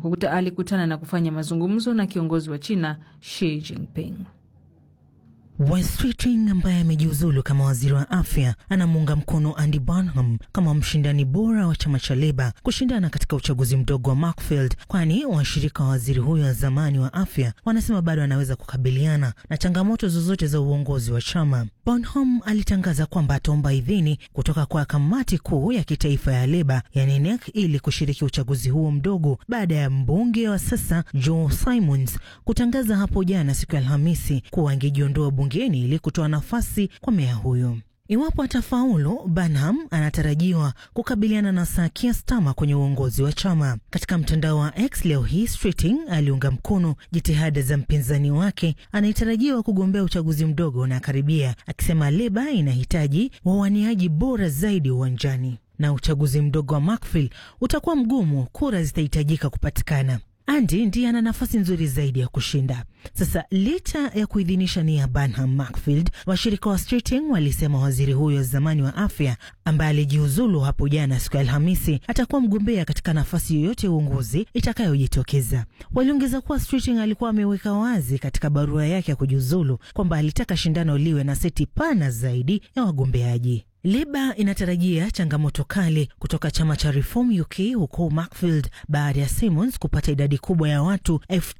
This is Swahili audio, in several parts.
kukuta, alikutana na kufanya mazungumzo na kiongozi wa China Xi Jinping. Wes Keating ambaye amejiuzulu kama waziri wa afya anamuunga mkono Andy Burnham kama mshindani bora wa chama cha Leba kushindana katika uchaguzi mdogo wa Markfield, kwani washirika wa waziri huyo wa zamani wa afya wanasema bado anaweza kukabiliana na changamoto zozote za uongozi wa chama. Burnham alitangaza kwamba ataomba idhini kutoka kwa kamati kuu ya kitaifa ya Leba yani NEC ili kushiriki uchaguzi huo mdogo baada ya mbunge wa sasa Joe Simons kutangaza hapo jana siku ya Alhamisi kuwa angejiondoa bungeni ili kutoa nafasi kwa meya huyo. Iwapo atafaulu, Burnham anatarajiwa kukabiliana na Sir Keir Starmer kwenye uongozi wa chama. Katika mtandao wa X leo hii, Streeting aliunga mkono jitihada za mpinzani wake anayetarajiwa kugombea uchaguzi mdogo na karibia, akisema Leba inahitaji wawaniaji bora zaidi uwanjani na uchaguzi mdogo wa Markfield utakuwa mgumu, kura zitahitajika kupatikana. Andy ndiye ana nafasi nzuri zaidi ya kushinda. Sasa licha ya kuidhinisha nia ya Burnham Markfield, washirika wa Streeting walisema waziri huyo wa zamani wa afya ambaye alijiuzulu hapo jana siku ya Alhamisi atakuwa mgombea katika nafasi yoyote ya uongozi itakayojitokeza. Waliongeza kuwa Streeting alikuwa ameweka wazi katika barua yake ya kujiuzulu kwamba alitaka shindano liwe na seti pana zaidi ya wagombeaji. Leba inatarajia changamoto kali kutoka chama cha Reform UK huko Markfield baada ya Simons kupata idadi kubwa ya watu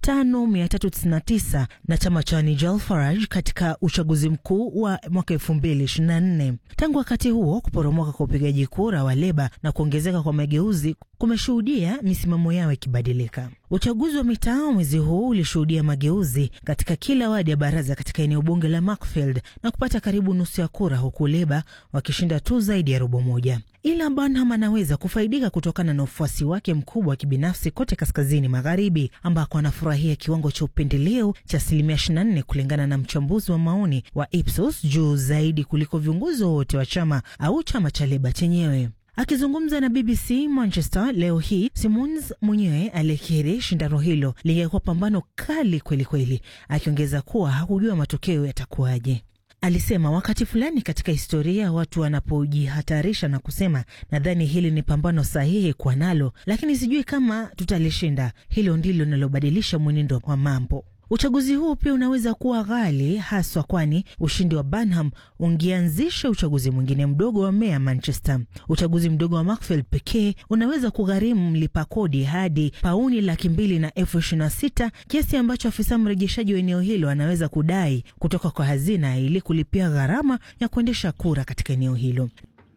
5399 na chama cha Nigel Farage katika uchaguzi mkuu wa mwaka 2024. Tangu wakati huo, kuporomoka kwa upigaji kura wa Leba na kuongezeka kwa mageuzi kumeshuhudia misimamo yao ikibadilika. Uchaguzi wa mitaa mwezi huu ulishuhudia mageuzi katika kila wadi ya baraza katika eneo bunge la Markfield na kupata karibu nusu ya kura, huku Leba wakishinda tu zaidi ya robo moja. Ila Burnham anaweza kufaidika kutokana na ufuasi wake mkubwa wa kibinafsi kote kaskazini magharibi, ambako anafurahia kiwango cha upendeleo cha asilimia 24 kulingana na mchambuzi wa maoni wa Ipsos, juu zaidi kuliko viongozi wowote wa chama au chama cha Leba chenyewe. Akizungumza na BBC Manchester leo hii, Simons mwenyewe alikiri shindano hilo lingekuwa pambano kali kwelikweli, akiongeza kuwa hakujua matokeo yatakuwaje. Alisema wakati fulani katika historia watu wanapojihatarisha na kusema, nadhani hili ni pambano sahihi kwa nalo, lakini sijui kama tutalishinda. Hilo ndilo linalobadilisha mwenendo wa mambo. Uchaguzi huu pia unaweza kuwa ghali haswa, kwani ushindi wa Burnham ungeanzisha uchaguzi mwingine mdogo wa meya Manchester. Uchaguzi mdogo wa Markfield pekee unaweza kugharimu mlipa kodi hadi pauni laki mbili na elfu ishirini na sita kiasi ambacho afisa mrejeshaji wa eneo hilo anaweza kudai kutoka kwa hazina ili kulipia gharama ya kuendesha kura katika eneo hilo.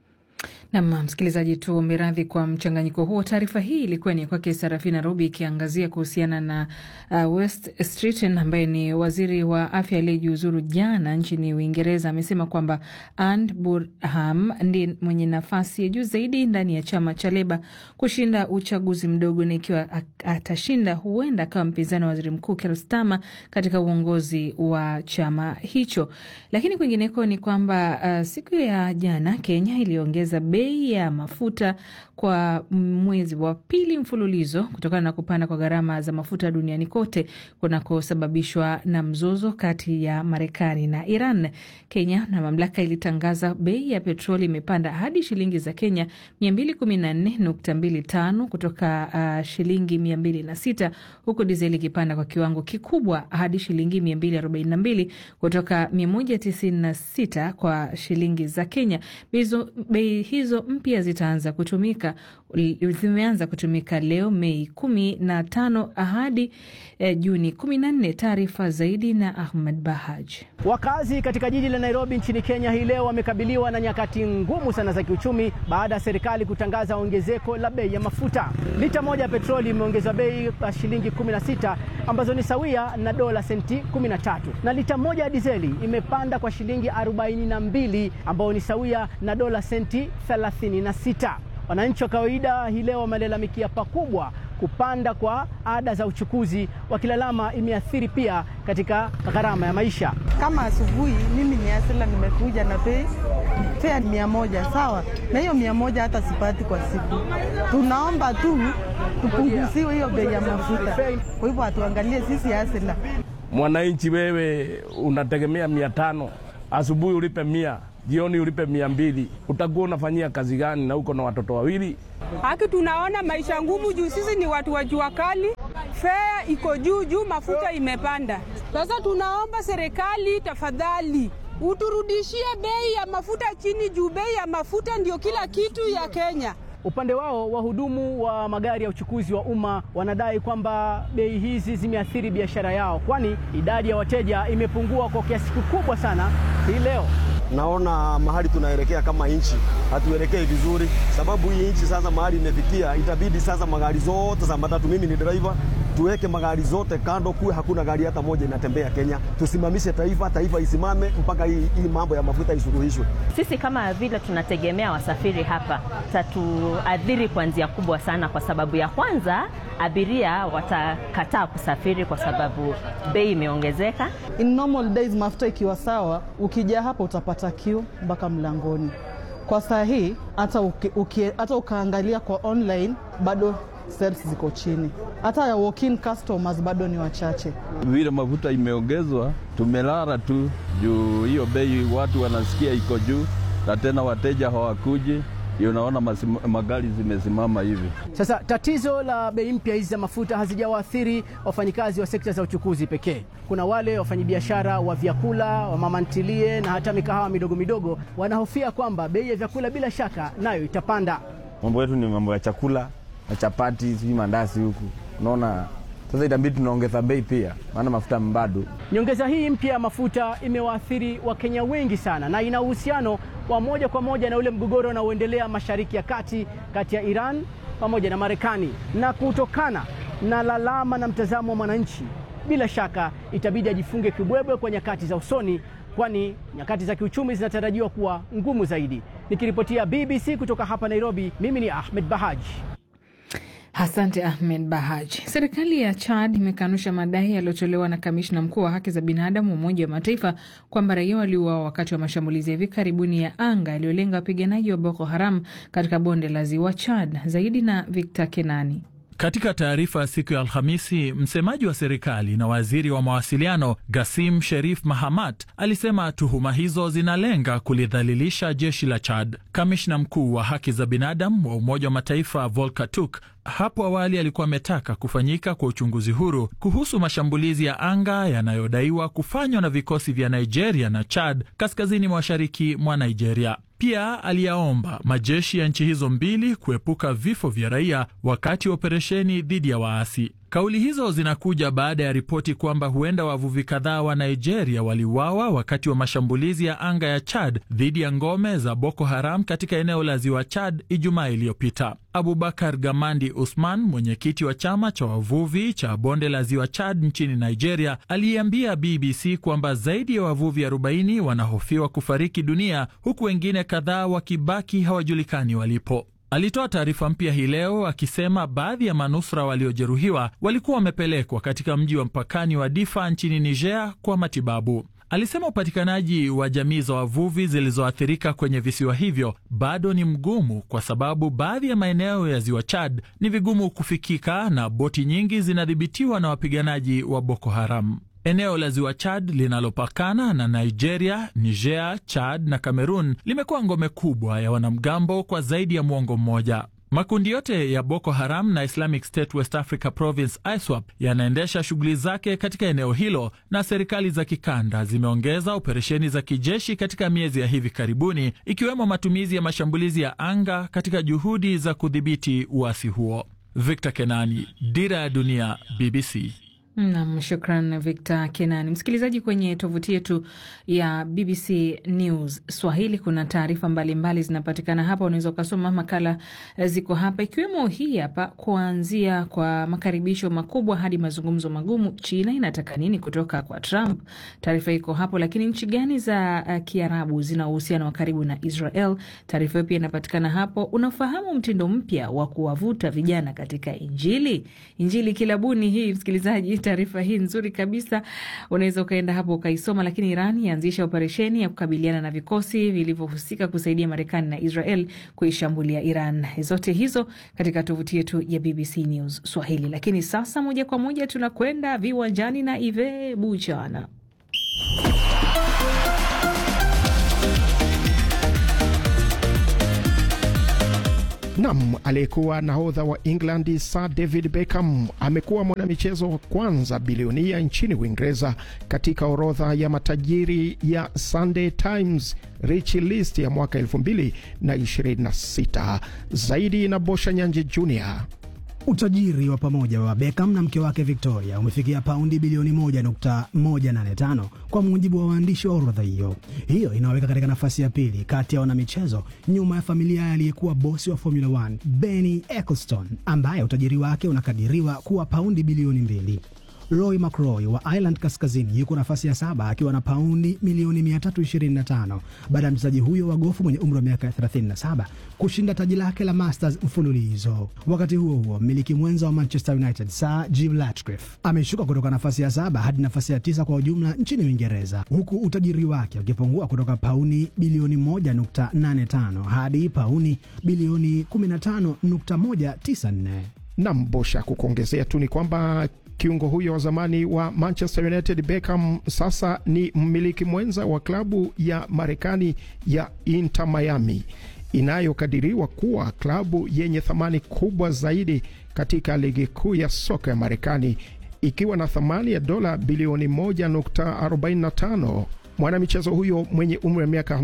Nam msikilizaji, tu miradhi kwa mchanganyiko huo. Taarifa hii ilikuwa ni kwake Sarafina Robi ikiangazia kuhusiana na uh, West Streeting ambaye ni waziri wa afya aliyejiuzuru jana nchini Uingereza. Amesema kwamba Andy Burnham ndiye mwenye nafasi ya juu zaidi ndani ya chama cha Leba kushinda uchaguzi mdogo, na ikiwa atashinda huenda akawa mpinzani wa waziri mkuu Keir Starmer katika uongozi wa chama hicho. Lakini kwingineko ni kwamba uh, siku ya jana Kenya iliongeza bei ya mafuta kwa mwezi wa pili mfululizo kutokana na kupanda kwa gharama za mafuta duniani kote kunakosababishwa na mzozo kati ya Marekani na Iran. Kenya na mamlaka ilitangaza bei ya petroli imepanda hadi shilingi za Kenya 214.25 kutoka uh, shilingi 206 huku dizeli ikipanda kwa kiwango kikubwa hadi shilingi 242 kutoka 196 kwa shilingi za Kenya. Bei hizo mpya zitaanza kutumika zimeanza kutumika leo Mei kumi na tano hadi eh, Juni kumi na nne. Taarifa zaidi na Ahmad Bahaj. Wakazi katika jiji la Nairobi nchini Kenya hii leo wamekabiliwa na nyakati ngumu sana za kiuchumi baada ya serikali kutangaza ongezeko la bei ya mafuta. Lita moja ya petroli imeongezwa bei kwa shilingi 16 ambazo ni sawia na dola senti 13, na lita moja ya dizeli imepanda kwa shilingi 42 ambayo ni sawia na dola senti 36. Wananchi wa kawaida hii leo wamelalamikia pakubwa kupanda kwa ada za uchukuzi, wakilalama imeathiri pia katika gharama ya maisha. Kama asubuhi mimi ni asila nimekuja na bei fea mia moja sawa, na hiyo mia moja hata sipati kwa siku. Tunaomba tu tupunguziwe hiyo bei ya mafuta, kwa hivyo hatuangalie sisi asila. Mwananchi wewe unategemea mia tano asubuhi ulipe mia jioni ulipe mia mbili, utakuwa unafanyia kazi gani na uko na watoto wawili? Haki tunaona maisha ngumu juu sisi ni watu wa jua kali, fea iko juu juu, mafuta imepanda. Sasa tunaomba serikali tafadhali uturudishie bei ya mafuta chini juu bei ya mafuta ndio kila kitu ya Kenya. Upande wao wahudumu wa magari ya uchukuzi wa umma wanadai kwamba bei hizi zimeathiri biashara yao, kwani idadi ya wateja imepungua kwa kiasi kikubwa sana hii leo. Naona mahali tunaelekea kama nchi hatuelekei vizuri, sababu hii nchi sasa mahali imefikia, itabidi sasa magari zote za matatu, mimi ni dereva, tuweke magari zote kando, kuwe hakuna gari hata moja inatembea Kenya. Tusimamishe taifa, taifa isimame mpaka hii, hii mambo ya mafuta isuluhishwe. Sisi kama vile tunategemea wasafiri hapa, tatuadhiri kwa njia kubwa sana, kwa sababu ya kwanza, abiria watakataa kusafiri kwa sababu bei imeongezeka. In normal days mafuta ikiwa sawa, ukija hapa utapata kiu mpaka mlangoni. Kwa saa hii hata uki, uki, hata ukaangalia kwa online bado sales ziko chini, hata ya walk-in customers bado ni wachache. Vile mafuta imeongezwa, tumelala tu juu hiyo bei, watu wanasikia iko juu, na tena wateja hawakuji unaona magari zimesimama hivi. Sasa tatizo la bei mpya hizi za mafuta hazijawaathiri wafanyikazi wa sekta za uchukuzi pekee. Kuna wale wafanyabiashara wa vyakula, wa mama ntilie na hata mikahawa midogo midogo wanahofia kwamba bei ya vyakula bila shaka nayo itapanda. Mambo yetu ni mambo ya chakula na chapati, sijui mandazi huku, unaona sasa itabidi tunaongeza bei pia, maana mafuta bado. Nyongeza hii mpya ya mafuta imewaathiri Wakenya wengi sana, na ina uhusiano wa moja kwa moja na ule mgogoro unaoendelea Mashariki ya Kati kati ya Iran pamoja na Marekani. Na kutokana na lalama na mtazamo wa mwananchi, bila shaka itabidi ajifunge kibwebwe kwa nyakati za usoni, kwani nyakati za kiuchumi zinatarajiwa kuwa ngumu zaidi. Nikiripotia BBC kutoka hapa Nairobi, mimi ni Ahmed Bahaji. Asante Ahmed Bahaj. Serikali ya Chad imekanusha madai yaliyotolewa na kamishna mkuu wa haki za binadamu wa Umoja wa Mataifa kwamba raia waliuawa wakati wa mashambulizi ya hivi karibuni ya anga yaliyolenga wapiganaji wa Boko Haram katika bonde la ziwa Chad. Zaidi na Victor Kenani. Katika taarifa ya siku ya Alhamisi, msemaji wa serikali na waziri wa mawasiliano Gasim Sherif Mahamat alisema tuhuma hizo zinalenga kulidhalilisha jeshi la Chad. Kamishna mkuu wa haki za binadamu wa Umoja wa Mataifa Volker Turk hapo awali alikuwa ametaka kufanyika kwa uchunguzi huru kuhusu mashambulizi ya anga yanayodaiwa kufanywa na vikosi vya Nigeria na Chad kaskazini mashariki mwa Nigeria. Pia aliyaomba majeshi ya nchi hizo mbili kuepuka vifo vya raia wakati wa operesheni dhidi ya waasi. Kauli hizo zinakuja baada ya ripoti kwamba huenda wavuvi kadhaa wa Nigeria waliuawa wakati wa mashambulizi ya anga ya Chad dhidi ya ngome za Boko Haram katika eneo la ziwa Chad Ijumaa iliyopita. Abubakar Gamandi Usman, mwenyekiti wa chama cha wavuvi cha bonde la ziwa Chad nchini Nigeria, aliambia BBC kwamba zaidi ya wavuvi 40 wanahofiwa kufariki dunia huku wengine kadhaa wakibaki hawajulikani walipo. Alitoa taarifa mpya hii leo akisema baadhi ya manusura waliojeruhiwa walikuwa wamepelekwa katika mji wa mpakani wa Difa nchini Niger kwa matibabu. Alisema upatikanaji wa jamii za wavuvi zilizoathirika kwenye visiwa hivyo bado ni mgumu kwa sababu baadhi ya maeneo ya ziwa Chad ni vigumu kufikika na boti nyingi zinadhibitiwa na wapiganaji wa Boko Haram. Eneo la ziwa Chad linalopakana na Nigeria, Niger, Chad na Cameroon limekuwa ngome kubwa ya wanamgambo kwa zaidi ya mwongo mmoja. Makundi yote ya Boko Haram na Islamic State West Africa Province ISWAP yanaendesha shughuli zake katika eneo hilo, na serikali za kikanda zimeongeza operesheni za kijeshi katika miezi ya hivi karibuni, ikiwemo matumizi ya mashambulizi ya anga katika juhudi za kudhibiti uasi huo. Victor Kenani, Dira ya Dunia, BBC. Nam, shukran Victor Kenani. Msikilizaji, kwenye tovuti yetu ya BBC News Swahili kuna taarifa mbalimbali zinapatikana hapa, unaweza ukasoma makala ziko hapa, ikiwemo hii hapa, kuanzia kwa makaribisho makubwa hadi mazungumzo magumu, China inataka nini kutoka kwa Trump? Taarifa iko hapo. Lakini nchi gani za uh, Kiarabu zina uhusiano wa karibu na Israel? Taarifa hiyo pia inapatikana hapo. Unafahamu mtindo mpya wa kuwavuta vijana katika Injili? Injili kilabuni hii, msikilizaji taarifa hii nzuri kabisa, unaweza ukaenda hapo ukaisoma. Lakini Iran yaanzisha operesheni ya kukabiliana na vikosi vilivyohusika kusaidia Marekani na Israel kuishambulia Iran. Zote hizo katika tovuti yetu ya BBC News Swahili. Lakini sasa moja kwa moja tunakwenda viwanjani na Ive Buchana. Nam, aliyekuwa nahodha wa England Sir David Beckham amekuwa mwanamichezo wa kwanza bilionia nchini Uingereza katika orodha ya matajiri ya Sunday Times Rich List ya mwaka 2026. Zaidi na Bosha Nyanje Jr. Utajiri wa pamoja wa Beckham na mke wake Victoria umefikia paundi bilioni 1.185 kwa mujibu wa waandishi wa orodha hiyo. Hiyo inaweka katika nafasi ya pili kati ya wanamichezo nyuma ya familia ya aliyekuwa bosi wa Formula 1 Bernie Ecclestone ambaye utajiri wake unakadiriwa kuwa paundi bilioni mbili. Roy McIlroy wa Ireland Kaskazini yuko nafasi ya saba akiwa na paundi milioni 325 baada ya mchezaji huyo wa gofu mwenye umri wa miaka 37 kushinda taji lake la Masters mfululizo. Wakati huo huo, mmiliki mwenza wa Manchester United Sir Jim Ratcliffe ameshuka kutoka nafasi ya saba hadi nafasi ya tisa kwa ujumla nchini Uingereza, huku utajiri wake ukipungua kutoka pauni bilioni 1.85 hadi pauni bilioni 15.194. Nam Bosha, kukuongezea tu ni kwamba kiungo huyo wa zamani wa Manchester United Beckham sasa ni mmiliki mwenza wa klabu ya Marekani ya Inter Miami inayokadiriwa kuwa klabu yenye thamani kubwa zaidi katika ligi kuu ya soka ya Marekani ikiwa na thamani ya dola bilioni 1.45. Mwanamichezo huyo mwenye umri wa miaka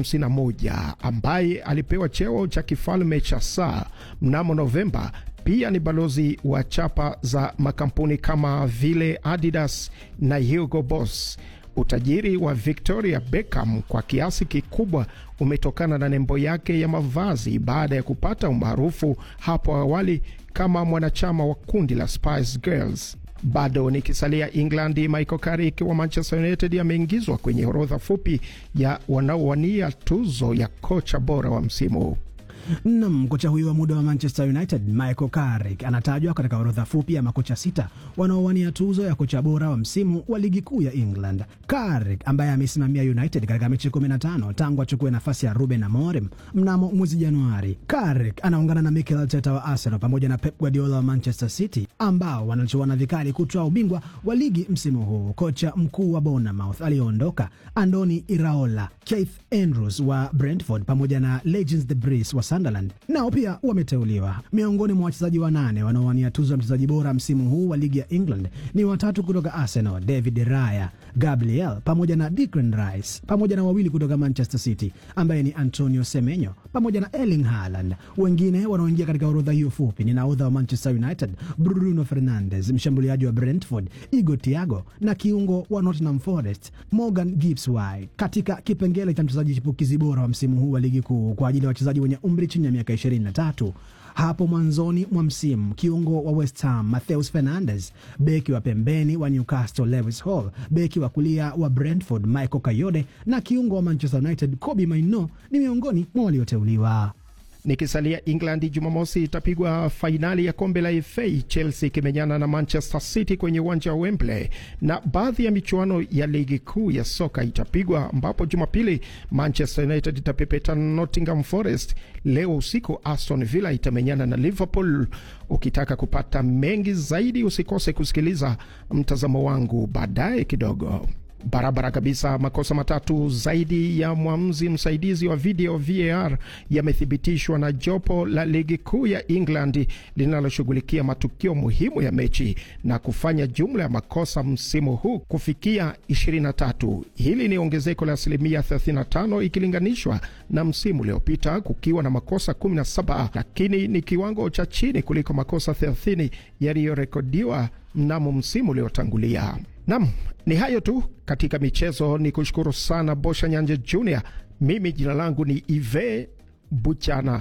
51 ambaye alipewa cheo cha kifalme cha saa mnamo Novemba pia ni balozi wa chapa za makampuni kama vile Adidas na Hugo Boss. Utajiri wa Victoria Beckham kwa kiasi kikubwa umetokana na nembo yake ya mavazi baada ya kupata umaarufu hapo awali kama mwanachama wa kundi la Spice Girls. Bado nikisalia England, Michael Carrick wa Manchester United ameingizwa kwenye orodha fupi ya wanaowania tuzo ya kocha bora wa msimu. Nam, kocha huyo wa muda wa Manchester United Michael Carrick anatajwa katika orodha fupi ya makocha sita wanaowania tuzo ya kocha bora wa msimu wa ligi kuu ya England. Carrick ambaye amesimamia United katika mechi 15 tangu achukue nafasi ya Ruben Amorim mnamo mwezi Januari. Carrick anaungana na Mikel Arteta wa Arsenal pamoja na Pep Guardiola wa Manchester City ambao wanachuana vikali kutwaa ubingwa wa ligi msimu huu. Kocha mkuu wa Bournemouth aliyoondoka Andoni Iraola, Keith Andrews wa Brentford pamoja na Legends de Bris wa Sunderland nao pia wameteuliwa. Miongoni mwa wachezaji wanane wanaowania tuzo ya mchezaji bora msimu huu wa ligi ya England ni watatu kutoka Arsenal, David Raya, Gabriel pamoja na Declan Rice, pamoja na wawili kutoka Manchester City ambaye ni Antonio Semenyo pamoja na Erling Haaland. Wengine wanaoingia katika orodha hiyo fupi ni nahodha wa Manchester United Bruno Fernandes, mshambuliaji wa Brentford Igo Thiago na kiungo wa Nottingham Forest Morgan Gibbs White, katika kipengele cha mchezaji chipukizi bora wa msimu huu wa ligi kuu kwa ajili ya wachezaji wenye umri chini ya miaka 23. Hapo mwanzoni mwa msimu kiungo wa West Ham Matheus Fernandes, beki wa pembeni wa Newcastle Lewis Hall, beki wa kulia wa Brentford Michael Kayode na kiungo wa Manchester United Kobbie Mainoo ni miongoni mwa walioteuliwa. Nikisalia England, Jumamosi itapigwa fainali ya kombe la FA, Chelsea ikimenyana na Manchester City kwenye uwanja wa Wembley, na baadhi ya michuano ya ligi kuu ya soka itapigwa, ambapo Jumapili Manchester United itapepeta Nottingham Forest. Leo usiku Aston Villa itamenyana na Liverpool. Ukitaka kupata mengi zaidi, usikose kusikiliza mtazamo wangu baadaye kidogo. Barabara kabisa. Makosa matatu zaidi ya mwamuzi msaidizi wa video VAR yamethibitishwa na jopo la ligi kuu ya England linaloshughulikia matukio muhimu ya mechi na kufanya jumla ya makosa msimu huu kufikia 23. Hili ni ongezeko la asilimia 35 ikilinganishwa na msimu uliopita kukiwa na makosa 17, lakini ni kiwango cha chini kuliko makosa 30 yaliyorekodiwa mnamo msimu uliotangulia. Nam, ni hayo tu katika michezo. Ni kushukuru sana Bosha Nyanje Junior. Mimi jina langu ni Ive Buchana.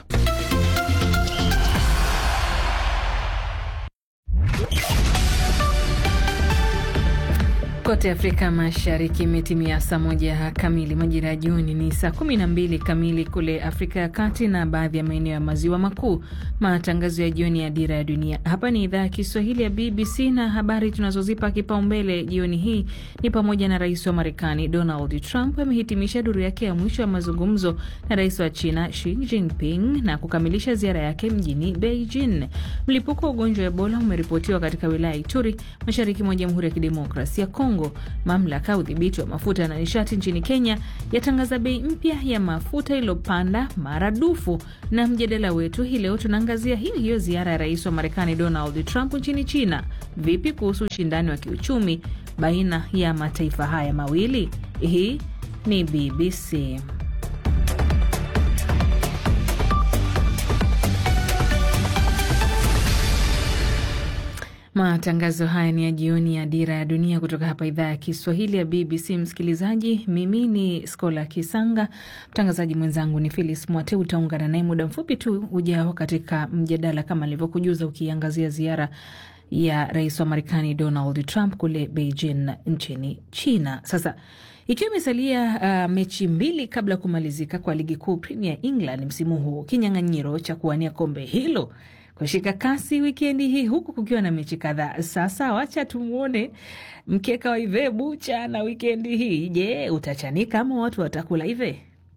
Kote Afrika Mashariki imetimia saa moja kamili, majira ya jioni ni saa kumi na mbili kamili kule Afrika ya Kati na baadhi ya maeneo ya maziwa makuu. Matangazo ya jioni ya Dira ya Dunia. Hapa ni idhaa ya Kiswahili ya BBC na habari tunazozipa kipaumbele jioni hii ni pamoja na rais wa Marekani Donald Trump amehitimisha duru yake ya mwisho ya mazungumzo na rais wa China Xi Jinping na kukamilisha ziara yake mjini Beijing. Mlipuko wa ugonjwa wa Ebola umeripotiwa katika wilaya ya Ituri, mashariki mwa Jamhuri ya Kidemokrasia ya Kongo. Kongo, mamlaka ya udhibiti wa mafuta na nishati nchini Kenya yatangaza bei mpya ya mafuta iliyopanda maradufu. Na mjadala wetu hii leo tunaangazia hiyo hiyo ziara ya rais wa Marekani Donald Trump nchini China. Vipi kuhusu ushindani wa kiuchumi baina ya mataifa haya mawili? Hii ni BBC. Matangazo haya ni ya jioni ya Dira ya Dunia kutoka hapa idhaa ya Kiswahili ya BBC. Msikilizaji, mimi ni Skola Kisanga, mtangazaji mwenzangu ni Filis Mwate. Utaungana naye muda mfupi tu ujao katika mjadala kama alivyokujuza, ukiangazia ziara ya rais wa Marekani Donald Trump kule Beijing nchini China. Sasa ikiwa imesalia uh, mechi mbili kabla ya kumalizika kwa ligi kuu Premier England msimu huu, kinyang'anyiro cha kuwania kombe hilo kushika kasi wikendi hii huku kukiwa na mechi kadhaa. Sasa wacha tumwone mkeka wa Ive Bucha na wikendi hii. Je, utachanika ama watu watakula Ive?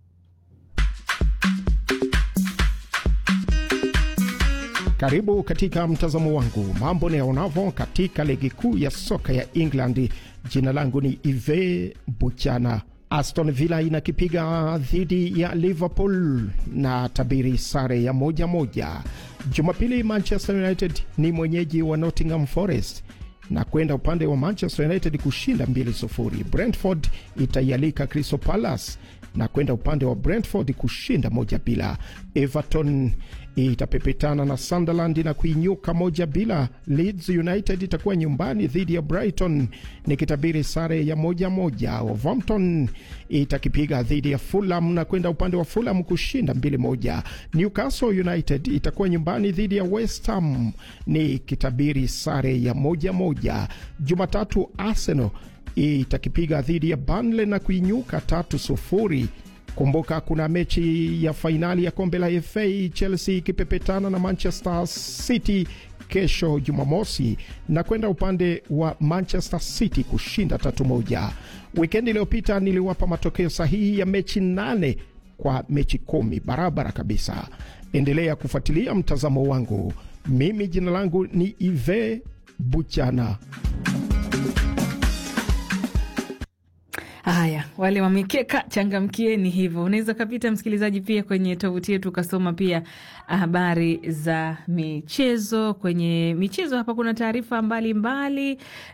Karibu katika mtazamo wangu mambo niyaonavyo katika ligi kuu ya soka ya England. Jina langu ni Ive Buchana. Aston Villa inakipiga dhidi ya Liverpool na tabiri sare ya moja moja. Jumapili Manchester United ni mwenyeji wa Nottingham Forest na kwenda upande wa Manchester United kushinda 2-0. Brentford itaialika Crystal Palace na kwenda upande wa Brentford kushinda moja bila. Everton itapepetana na Sunderland na kuinyuka moja bila. Leeds United itakuwa nyumbani dhidi ya Brighton nikitabiri sare ya moja moja. Wolverhampton itakipiga dhidi ya Fulham na kwenda upande wa Fulham kushinda mbili moja. Newcastle United itakuwa nyumbani dhidi ya West Ham nikitabiri sare ya moja moja. Jumatatu Arsenal itakipiga dhidi ya Burnley na kuinyuka tatu sufuri. Kumbuka kuna mechi ya fainali ya kombe la FA, Chelsea ikipepetana na Manchester City kesho Jumamosi na kwenda upande wa Manchester City kushinda tatu moja. Wikendi iliyopita niliwapa matokeo sahihi ya mechi nane kwa mechi kumi, barabara kabisa. Endelea kufuatilia mtazamo wangu. Mimi jina langu ni Ive Buchana. Haya, wale wamekeka, changamkieni hivyo. Unaweza ukapita msikilizaji, pia kwenye tovuti yetu ukasoma pia habari za michezo. Kwenye michezo hapa kuna taarifa mbalimbali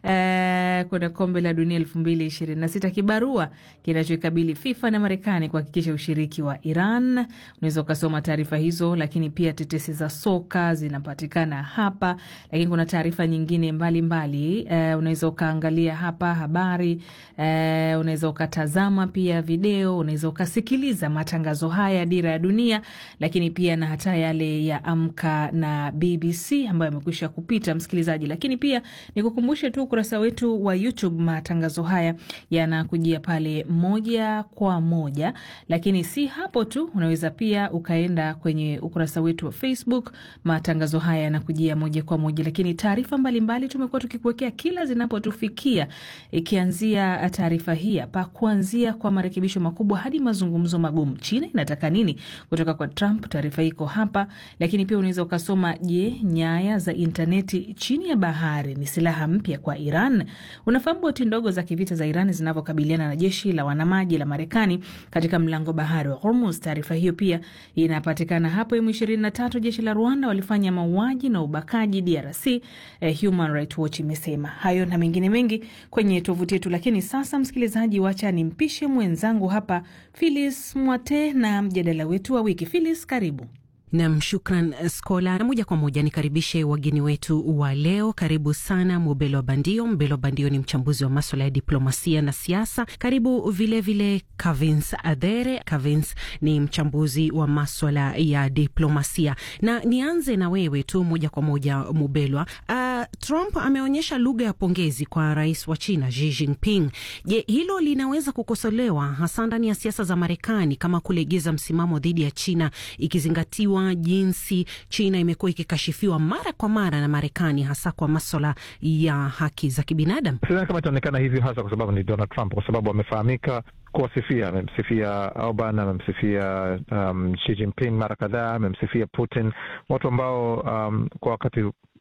eh, kuna kombe la dunia elfu mbili ishirini na sita kibarua kinachoikabili FIFA na Marekani kuhakikisha ushiriki wa Iran. Unaweza ukasoma taarifa hizo, lakini pia tetesi za soka zinapatikana hapa, lakini kuna taarifa nyingine mbalimbali eh, unaweza ukaangalia hapa habari eh, unaweza ukatazama pia video, unaweza ukasikiliza matangazo haya ya Dira ya Dunia, lakini pia na hata yale ya Amka na BBC ambayo yamekwisha kupita msikilizaji. Lakini pia nikukumbushe tu ukurasa wetu wa YouTube, matangazo haya yanakujia pale moja kwa moja, lakini si hapo tu, unaweza pia ukaenda kwenye ukurasa wetu wa Facebook, matangazo haya yanakujia moja kwa moja, lakini taarifa mbalimbali tumekuwa tukikuwekea kila zinapotufikia, ikianzia taarifa hii hapa, kuanzia kwa marekebisho makubwa hadi mazungumzo magumu. China inataka nini kutoka kwa Trump? Taarifa iko hapa, lakini pia unaweza ukasoma, je, nyaya za intaneti chini ya bahari ni silaha mpya kwa Iran? Unafahamu boti ndogo za kivita za Iran zinavyokabiliana na jeshi la wanamaji la Marekani katika mlango bahari wa Hormuz. Taarifa hiyo pia inapatikana hapo. M23 jeshi la Rwanda walifanya mauaji na ubakaji DRC, eh, Human Rights Watch imesema hayo na mengine mengi kwenye tovuti yetu. Lakini sasa, msikilizaji, wacha nimpishe mwenzangu hapa Phyllis Mwate na mjadala wetu wa wiki. Phyllis, karibu. Nam, shukran Skola, na moja kwa moja nikaribishe wageni wetu wa leo. Karibu sana Mubelo Bandio. Mbelo Bandio ni mchambuzi wa maswala ya diplomasia na siasa. Karibu vilevile Kavins Adhere. Kavins ni mchambuzi wa maswala ya diplomasia, na nianze na wewe tu moja kwa moja Mubelwa. Uh, Trump ameonyesha lugha ya pongezi kwa rais wa China Xi Jinping. Je, hilo linaweza kukosolewa hasa ndani ya siasa za Marekani kama kulegeza msimamo dhidi ya China ikizingatiwa jinsi China imekuwa ikikashifiwa mara kwa mara na Marekani hasa kwa maswala ya haki za kibinadamu. Sidhani kama itaonekana hivyo, hasa kwa sababu ni Donald Trump, kwa sababu amefahamika kuwasifia. Amemsifia Orban, amemsifia um, Xi Jinping mara kadhaa, amemsifia Putin, watu ambao um, kwa wakati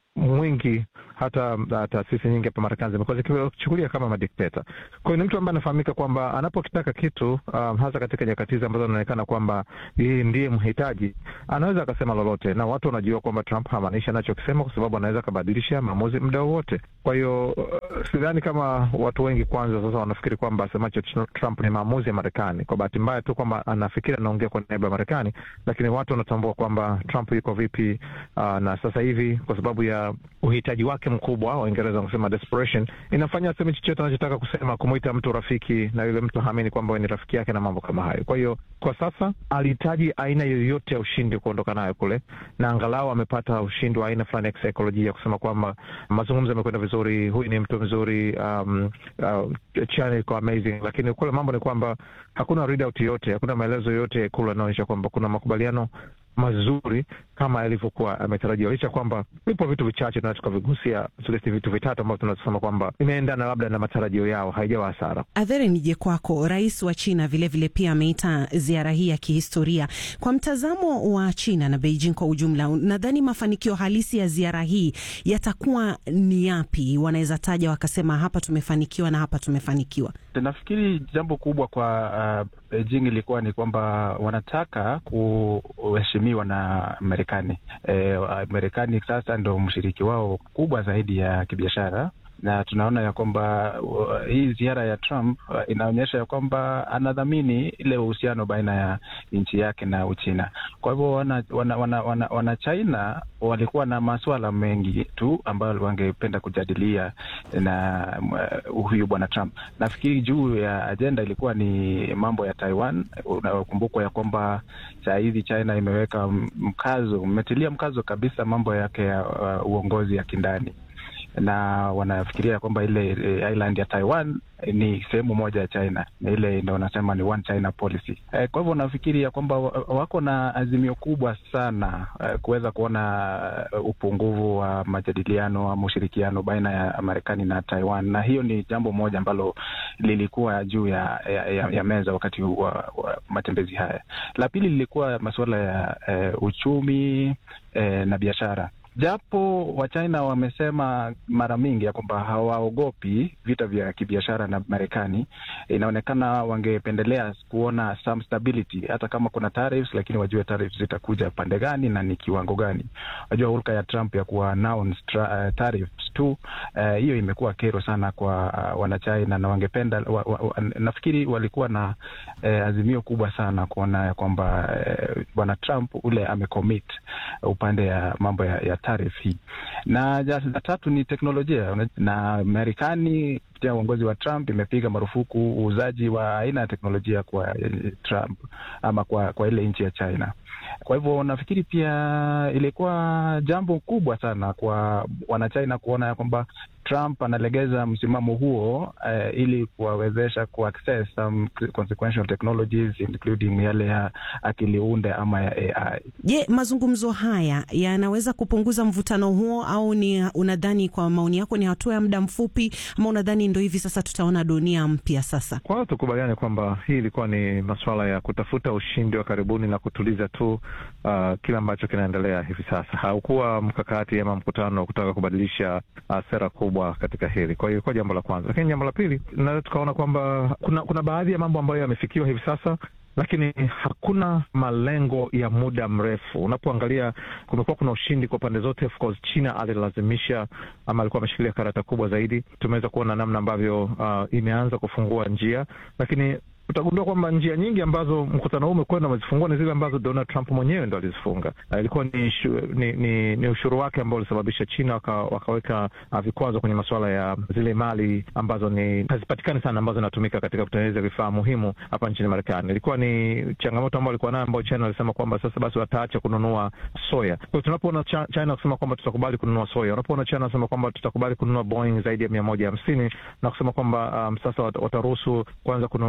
mwingi hata uh, taasisi nyingi hapa Marekani zimekuwa zikichukulia kama madikteta. Kwa hiyo ni mtu ambaye anafahamika kwamba anapokitaka kitu um, hasa katika nyakati hizi ambazo anaonekana kwamba yeye ndiye mhitaji, anaweza akasema lolote, na watu wanajua kwamba Trump hamaanishi anachokisema, kwa sababu anaweza akabadilisha maamuzi muda wowote. Kwa hiyo uh, sidhani kama watu wengi kwanza sasa wanafikiri kwamba asemacho Trump ni maamuzi ya Marekani. Kwa bahati mbaya tu kwamba anafikiri anaongea kwa niaba ya Marekani, lakini watu wanatambua kwamba Trump yuko vipi, uh, na sasa hivi kwa sababu ya uhitaji wake mkubwa, Waingereza wanasema desperation, inafanya aseme chochote anachotaka kusema, kumwita mtu rafiki na yule mtu haamini kwamba ni rafiki yake na mambo kama hayo. Kwa hiyo kwa sasa alihitaji aina yoyote ya ushindi kuondoka nayo kule, na angalau amepata ushindi wa aina fulani ya kisaikolojia, kusema kwamba mazungumzo yamekwenda vizuri, huyu ni mtu mzuri, um, uh, China iko amazing, lakini kule mambo ni kwamba hakuna readout yoyote, hakuna maelezo yoyote kule yanaonyesha kwamba kuna makubaliano mazuri kama yalivyokuwa ametarajiwa, licha kwamba vipo vitu vichache tunaweza tukavigusia, tulisti vitu vitatu ambavyo tunasema kwamba imeendana labda na matarajio yao, haijawa hasara. Adhere, nije kwako. Rais wa China vilevile vile pia ameita ziara hii ya kihistoria. Kwa mtazamo wa China na Beijing kwa ujumla, nadhani mafanikio halisi ya ziara hii yatakuwa ni yapi? Wanaweza taja wakasema hapa tumefanikiwa na hapa tumefanikiwa. Nafikiri jambo kubwa kwa uh, Beijing ilikuwa ni kwamba wanataka kuheshimiwa na Marekani. E, Marekani sasa ndo mshiriki wao kubwa zaidi ya kibiashara na tunaona ya kwamba uh, hii ziara ya Trump uh, inaonyesha ya kwamba anadhamini ile uhusiano baina ya nchi yake na Uchina. Kwa hivyo wana, wana, wana, wana, wana China walikuwa na masuala mengi tu ambayo wangependa kujadilia na uh, huyu bwana Trump. Nafikiri juu ya ajenda ilikuwa ni mambo ya Taiwan. Unakumbukwa ya kwamba saa hizi China imeweka mkazo, umetilia mkazo kabisa mambo yake ya uh, uongozi ya kindani na wanafikiria kwamba ile e, island ya Taiwan e, ni sehemu moja ya China na ile ndo wanasema ni one China policy. E, kwa hivyo nafikiri ya kwamba wako na azimio kubwa sana e, kuweza kuona upungufu wa majadiliano ama ushirikiano baina ya Marekani na Taiwan, na hiyo ni jambo moja ambalo lilikuwa juu ya, ya, ya, ya meza wakati wa, wa matembezi haya. La pili lilikuwa masuala ya e, uchumi e, na biashara japo Wachina wamesema mara mingi ya kwamba hawaogopi vita vya kibiashara na Marekani, inaonekana wangependelea kuona some stability, hata kama kuna tariffs, lakini wajue tariffs zitakuja pande gani na ni kiwango gani. Wajua hulka ya Trump ya kuwa announce uh, tariffs tu hiyo uh, imekuwa kero sana kwa uh, Wanachina na wangependa wa, wa, wa, nafikiri walikuwa na uh, azimio kubwa sana kuona ya kwamba bwana uh, Trump ule amecommit upande ya mambo ya, ya tarif hii na la tatu ni teknolojia na Marekani kupitia uongozi wa Trump imepiga marufuku uuzaji wa aina ya teknolojia kwa Trump ama kwa, kwa ile nchi ya China. Kwa hivyo nafikiri pia ilikuwa jambo kubwa sana kwa wanachina kuona ya kwamba Trump analegeza msimamo huo uh, ili kuwawezesha kuaccess some consequential technologies including yale ya akili unde ama ya AI. Je, mazungumzo haya yanaweza kupunguza mvutano huo au ni unadhani, kwa maoni yako, ni hatua ya muda mfupi ama unadhani ndo hivi sasa tutaona dunia mpya sasa? Kwanza tukubaliane kwamba hii ilikuwa ni masuala ya kutafuta ushindi wa karibuni na kutuliza tu uh, kile ambacho kinaendelea hivi sasa. Haukuwa mkakati ama mkutano wa kutaka kubadilisha uh, sera kubwa katika hili. Kwa hiyo ilikuwa jambo la kwanza, lakini jambo la pili, naweza tukaona kwamba kuna, kuna baadhi ya mambo ambayo yamefikiwa hivi sasa lakini hakuna malengo ya muda mrefu. Unapoangalia, kumekuwa kuna ushindi kwa pande zote. Of course, China alilazimisha ama alikuwa ameshikilia karata kubwa zaidi. Tumeweza kuona namna ambavyo uh, imeanza kufungua njia, lakini utagundua kwamba njia nyingi ambazo mkutano huu umekwenda umezifungua ni zile ambazo Donald Trump mwenyewe ndo alizifunga. Uh, ilikuwa ni, ni, ni, ni ushuru wake ambao ulisababisha China waka, wakaweka uh, vikwazo kwenye masuala ya zile mali ambazo ni hazipatikani sana ambazo zinatumika katika kutengeneza vifaa muhimu hapa nchini Marekani. Ilikuwa ni changamoto ambayo alikuwa nayo, ambayo China walisema kwamba sasa basi wataacha kununua soya. Kwa hiyo tunapoona China kusema kwamba tutakubali kununua soya, unapoona China wanasema kwamba tutakubali kununua Boeing zaidi ya mia moja hamsini na kusema kwamba um, sasa wataruhusu kwanza kununua pia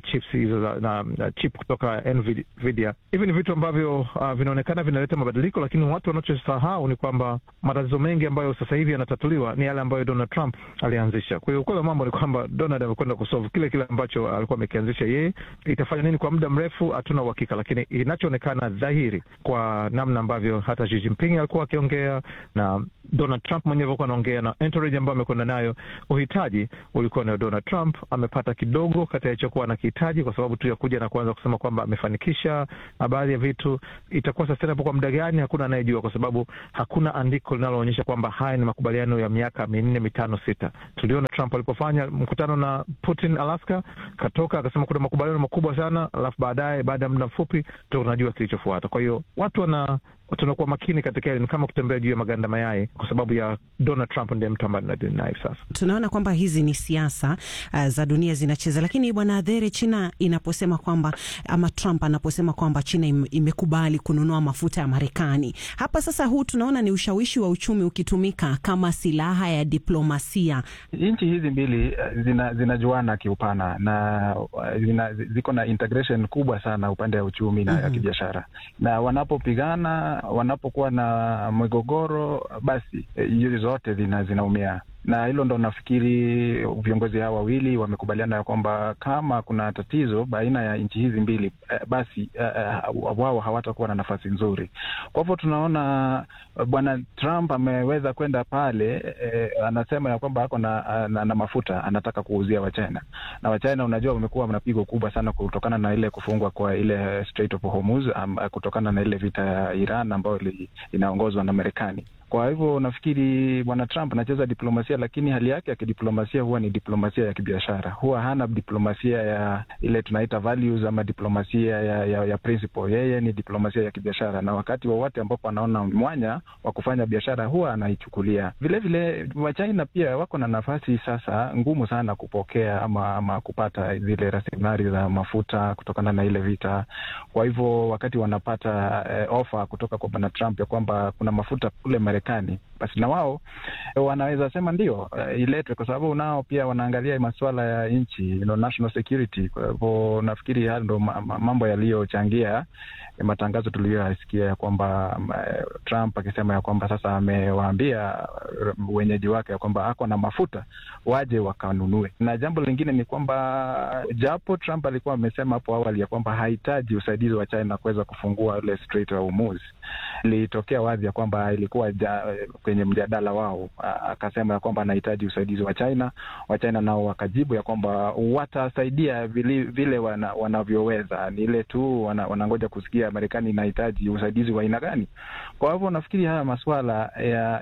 chips hizo za- na, na chip kutoka Nvidia. Hivi ni vitu ambavyo uh, vinaonekana vinaleta mabadiliko, lakini watu wanachosahau ni kwamba matatizo mengi ambayo sasa hivi yanatatuliwa ni yale ambayo Donald Trump alianzisha. Kwa hiyo ukweli wa mambo ni kwamba Donald amekwenda kusolve kile kile ambacho alikuwa amekianzisha yeye. Itafanya nini kwa muda mrefu, hatuna uhakika, lakini inachoonekana dhahiri kwa namna ambavyo hata Xi Jinping alikuwa akiongea na Donald Trump mwenyewe alikuwa anaongea na entourage ambayo amekwenda nayo, uhitaji ulikuwa ni wa Donald Trump. Amepata kidogo kati ya alichokuwa anakihitaji, kwa sababu tu ya kuja na kuanza kusema kwamba amefanikisha na baadhi ya vitu. Itakuwa sustainable kwa muda gani? Hakuna anayejua, kwa sababu hakuna andiko linaloonyesha kwamba haya ni makubaliano ya miaka minne, mitano, sita. Tuliona Trump alipofanya mkutano na Putin Alaska, katoka akasema kuna makubaliano makubwa sana, alafu baadaye, baada ya muda mfupi, tu tunajua kilichofuata. Kwa hiyo watu wana tunakuwa makini katika hili, ni kama kutembea juu ya maganda mayai, kwa sababu ya Donald Trump ndiye mtu ambaye tunadili naye sasa. Tunaona kwamba hizi ni siasa uh, za dunia zinacheza, lakini bwana Adhere, China inaposema kwamba ama Trump anaposema kwamba China im, imekubali kununua mafuta ya Marekani, hapa sasa, huu tunaona ni ushawishi wa uchumi ukitumika kama silaha ya diplomasia. Nchi hizi mbili eh, zina, zinajuana kiupana na eh, zina, ziko na integration kubwa sana upande wa uchumi na ya Mhm. kibiashara, na wanapopigana, wanapokuwa na migogoro, basi eh, nchi zote zina, zinaumia na hilo ndo nafikiri viongozi hao wawili wamekubaliana ya kwamba kama kuna tatizo baina ya nchi hizi mbili eh, basi eh, eh, wao hawatakuwa na nafasi nzuri. Kwa hivyo tunaona eh, bwana Trump ameweza kwenda pale eh, anasema ya kwamba ako na, na, na mafuta anataka kuuzia Wachina na Wachina unajua wamekuwa na pigo kubwa sana kutokana na ile kufungwa kwa ile Strait of Hormuz um, kutokana na ile vita ya Iran ambayo ili- inaongozwa na Marekani. Kwa hivyo nafikiri bwana Trump anacheza diplomasia, lakini hali yake ya kidiplomasia huwa ni diplomasia ya kibiashara, huwa hana diplomasia ya ile tunaita values ama diplomasia ya, ya, ya principle. Yeye ni diplomasia ya kibiashara, na wakati wowote ambapo anaona mwanya wa kufanya biashara huwa anaichukulia. Vilevile Wachina pia wako na nafasi sasa ngumu sana kupokea ama, ama kupata zile rasilimali za mafuta kutokana na ile vita. Kwa hivyo wakati wanapata eh, ofa kutoka kwa bwana Trump ya kwamba kuna mafuta kule Marekani, basi na wao eh, wanaweza sema ndio, eh, iletwe, kwa sababu nao pia wanaangalia masuala ya nchi, you know, national security. Kwa hivyo nafikiri hayo ndo ma- ma- mambo yaliyochangia eh, matangazo tuliyoyasikia ya kwamba mm, eh, Trump akisema ya kwamba sasa amewaambia eh, wenyeji wake ya kwamba ako na mafuta waje wakanunue. Na jambo lingine ni kwamba japo Trump alikuwa amesema hapo awali ya kwamba hahitaji usaidizi wa China kuweza kufungua ile Strait ya Hormuz, ilitokea wazi ya kwamba ilikuwa ja, kwenye mjadala wao, a- akasema ya kwamba anahitaji usaidizi wa China. Wachina nao wakajibu ya kwamba watasaidia vile, vile wana, wanavyoweza, ni ile tu wana, wanangoja kusikia Marekani inahitaji usaidizi wa aina gani. Kwa hivyo nafikiri haya masuala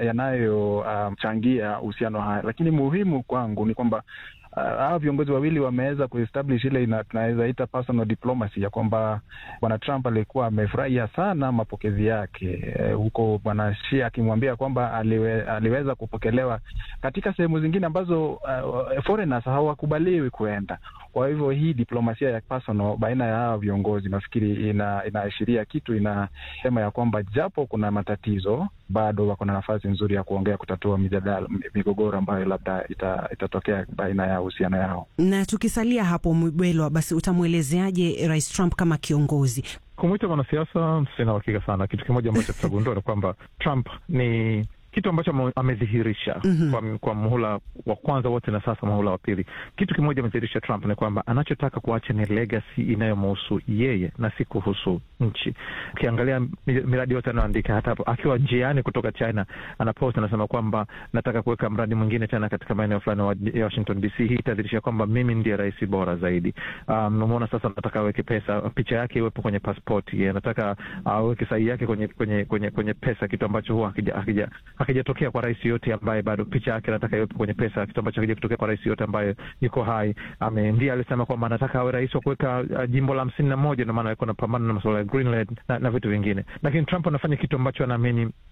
yanayochangia ya uhusiano haya, lakini muhimu kwangu ni kwamba uh, hawa viongozi wawili wameweza kuestablish ile ina- tunaweza ita personal diplomacy ya kwamba bwana Trump alikuwa amefurahia sana mapokezi yake eh, huko bwana Xi akimwambia kwamba aliwe, aliweza kupokelewa katika sehemu zingine ambazo uh, foreigners hawakubaliwi kuenda. Kwa hivyo hii diplomasia ya personal baina ya hawa viongozi nafikiri ina, inaashiria kitu, inasema ya kwamba japo kuna matatizo bado wako na nafasi nzuri ya kuongea kutatua mijadala migogoro ambayo labda ita, itatokea baina ya uhusiano yao. Na tukisalia hapo, Mbelwa, basi utamwelezeaje Rais Trump kama kiongozi? Kumwita mwanasiasa sina uhakika sana. Kitu kimoja ambacho tutagundua ni kwamba Trump ni kitu ambacho ame- amedhihirisha Mhm. kwa, kwa muhula wa kwanza wote na sasa muhula wa pili. Kitu kimoja amedhihirisha Trump ni kwamba anachotaka kuacha ni legacy inayomhusu yeye na si kuhusu nchi. Ukiangalia mi- miradi yote anayoandika, hata hapo akiwa njiani kutoka China anapost anasema kwamba nataka kuweka mradi mwingine tena katika maeneo fulani wa ya Washington DC. Hii itadhihirisha kwamba mimi ndiye rais bora zaidi. Um, umeona sasa, nataka aweke pesa, picha yake iwepo kwenye pasipoti, anataka aweke sahihi yake kwenye kwenye kwenye kwenye pesa, kitu ambacho huwa hakija- hakija- hakijatokea kwa rais yote ambaye bado picha yake anataka iwepo kwenye pesa, kitu ambacho hakija kutokea kwa rais yote ambaye yuko hai. Ame ndiye alisema kwamba anataka awe rais wa kuweka uh, jimbo la hamsini na moja, ndio maana alikuwa anapambana na masuala ya Greenland na, na vitu vingine, lakini Trump anafanya kitu ambacho anaamini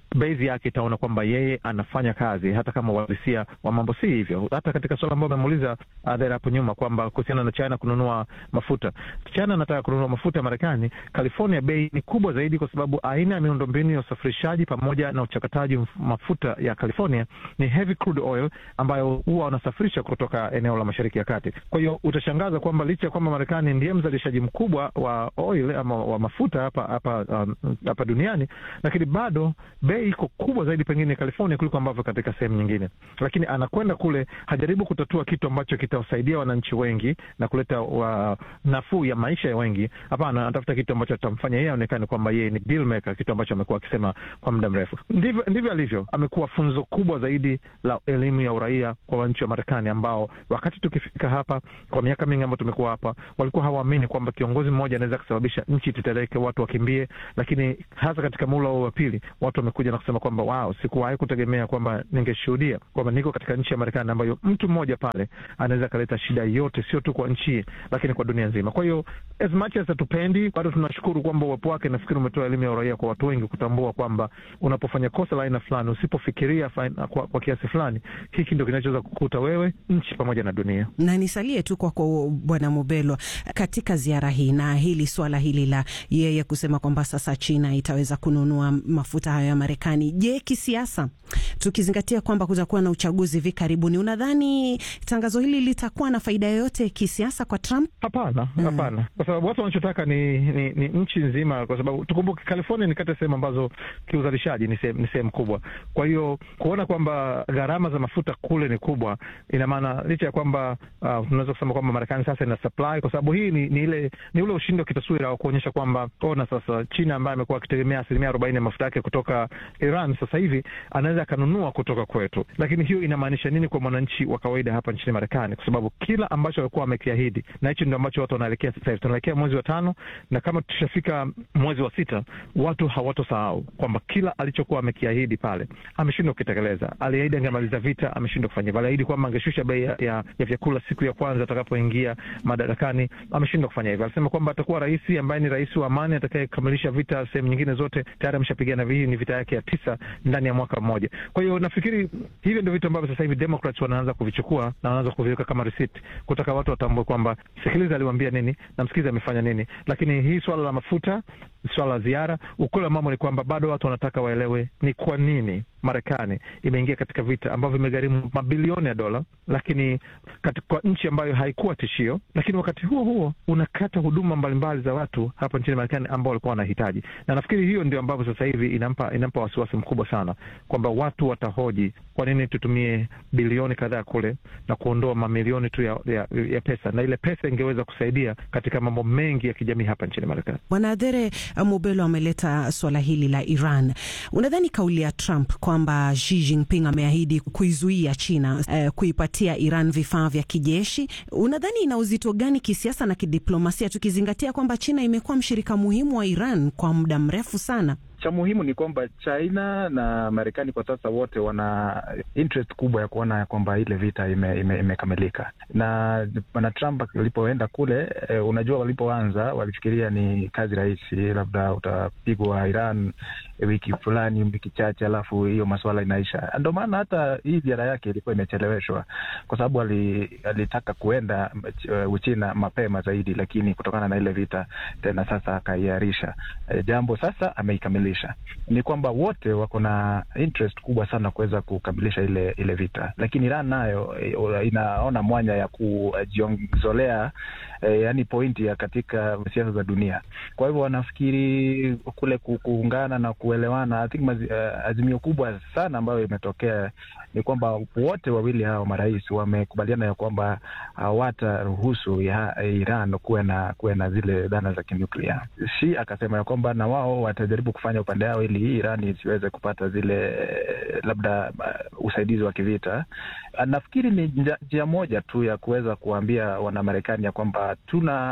base yake itaona kwamba yeye anafanya kazi hata kama uhalisia wa mambo si hivyo. Hata katika suala ambayo amemuuliza Adher hapo nyuma kwamba kuhusiana na China kununua mafuta, China anataka kununua mafuta ya Marekani. California bei ni kubwa zaidi, kwa sababu aina ya miundombinu ya usafirishaji pamoja na uchakataji mafuta ya California ni heavy crude oil, ambayo huwa wanasafirisha kutoka eneo la Mashariki ya Kati. Kwa hiyo utashangaza kwamba licha ya kwamba Marekani ndiye mzalishaji mkubwa wa oil ama wa mafuta hapa hapa um, hapa duniani, lakini bado bei iko kubwa zaidi pengine California kuliko ambavyo katika sehemu nyingine. Lakini anakwenda kule hajaribu kutatua kitu ambacho kitawasaidia wananchi wengi na kuleta wa nafuu ya maisha ya wengi. Hapana, anatafuta kitu ambacho atamfanya yeye aonekane kwamba yeye ni deal maker, kitu ambacho amekuwa akisema kwa muda mrefu. Ndivyo ndivyo alivyo. Amekuwa funzo kubwa zaidi la elimu ya uraia kwa wananchi wa Marekani ambao wakati tukifika hapa kwa miaka mingi ambayo tumekuwa hapa, walikuwa hawaamini kwamba kiongozi mmoja anaweza kusababisha nchi tetereke, watu wakimbie. Lakini hasa katika muhula wa pili watu wamekuja na kusema kwamba wow, sikuwahi kutegemea kwamba ningeshuhudia kwamba niko katika nchi ya Marekani ambayo mtu mmoja pale anaweza akaleta shida yote, sio tu kwa nchi lakini kwa dunia nzima. Kwa hiyo as much as hatupendi, bado tunashukuru kwamba uwepo wake, nafikiri umetoa elimu ya uraia kwa watu wengi kutambua kwamba unapofanya kosa la aina fulani, usipofikiria kwa, kwa kiasi fulani, hiki ndio kinachoweza kukuta wewe, nchi pamoja na dunia. Na nisalie tu kwako Bwana Mubelwa, katika ziara hii na hili swala hili la yeye kusema kwamba sasa China itaweza kununua mafuta hayo ya Marekani. Je, kisiasa, tukizingatia kwamba kutakuwa na uchaguzi hivi karibuni, unadhani tangazo hili litakuwa na faida yoyote kisiasa kwa Trump? Hapana, hapana, mm. kwa sababu watu wanachotaka ni, ni, ni nchi nzima, kwa sababu tukumbuke California ni kati ya sehemu ambazo kiuzalishaji ni sehemu kubwa. Kwa hiyo kuona kwamba gharama za mafuta kule ni kubwa, ina maana licha ya kwamba uh, tunaweza kusema kwamba Marekani sasa ina supply, kwa sababu hii ni, ni ile ni ule ushindi wa kitaswira wa kuonyesha kwamba ona sasa China ambaye amekuwa akitegemea asilimia arobaini ya mafuta yake kutoka Iran sasa hivi anaweza akanunua kutoka kwetu. Lakini hiyo inamaanisha nini kwa mwananchi wa kawaida hapa nchini Marekani? Kwa sababu kila ambacho walikuwa wamekiahidi, na hicho ndio ambacho watu wanaelekea sasa hivi. Tunaelekea mwezi wa tano, na kama tushafika mwezi wa sita, watu hawatosahau kwamba kila alichokuwa amekiahidi pale ameshindwa kukitekeleza. Aliahidi angemaliza vita, ameshindwa kufanya hivyo. Aliahidi kwamba angeshusha bei ya, ya, ya vyakula siku ya kwanza atakapoingia madarakani, ameshindwa kufanya hivyo. Alisema kwamba atakuwa rais ambaye ni rais wa amani atakayekamilisha vita sehemu nyingine zote. Tayari ameshapigana hii ni vita yake ya tisa ndani ya mwaka mmoja. Kwa hiyo nafikiri hivyo ndio vitu ambavyo sasa hivi Democrats wanaanza kuvichukua na wanaanza kuviweka kama receipt, kutaka watu watambue kwamba sikiliza, aliwaambia nini na msikiliza amefanya nini. Lakini hii swala la mafuta, swala la ziara, ukweli wa mambo ni kwamba bado watu wanataka waelewe ni kwa nini Marekani imeingia katika vita ambavyo imegharimu mabilioni ya dola, lakini kwa nchi ambayo haikuwa tishio, lakini wakati huo huo unakata huduma mbalimbali za watu hapa nchini Marekani ambao walikuwa wanahitaji, na nafikiri hiyo ndio ambavyo sasa hivi inampa inampa wasiwasi mkubwa sana kwamba watu watahoji kwa nini tutumie bilioni kadhaa kule na kuondoa mamilioni tu ya, ya, ya pesa, na ile pesa ingeweza kusaidia katika mambo mengi ya kijamii hapa nchini Marekani. Bwana Adhere Mubelo ameleta swala hili la Iran. Unadhani kauli ya Trump kwamba Xi Jinping ameahidi kuizuia China eh, kuipatia Iran vifaa vya kijeshi, unadhani ina uzito gani kisiasa na kidiplomasia, tukizingatia kwamba China imekuwa mshirika muhimu wa Iran kwa muda mrefu sana? Cha muhimu ni kwamba China na Marekani kwa sasa wote wana interest kubwa ya kuona kwamba ile vita imekamilika ime, ime na bwana Trump alipoenda kule e, unajua walipoanza walifikiria ni kazi rahisi, labda utapigwa Iran e, wiki fulani wiki chache, alafu hiyo masuala inaisha. Ndio maana hata hii ziara yake ilikuwa imecheleweshwa kwa sababu alitaka kuenda uh, Uchina mapema zaidi, lakini kutokana na ile vita tena sasa akaiarisha e, jambo sasa ameikamilisha ni kwamba wote wako na interest kubwa sana kuweza kukamilisha ile ile vita, lakini Iran nayo inaona mwanya ya kujiongezolea eh, yani pointi ya katika siasa za dunia. Kwa hivyo wanafikiri kule kuungana na kuelewana. I think mazi, uh, azimio kubwa sana ambayo imetokea ni kwamba wote wawili hao marais wamekubaliana ya kwamba hawataruhusu ya Iran kuwe na kuwe na zile dhana za kinuklia. Shi akasema ya kwamba na wao watajaribu kufanya upande yao ili hii Iran isiweze kupata zile labda uh, usaidizi wa kivita. Nafikiri ni njia moja tu ya kuweza kuwaambia Wanamarekani ya kwamba tuna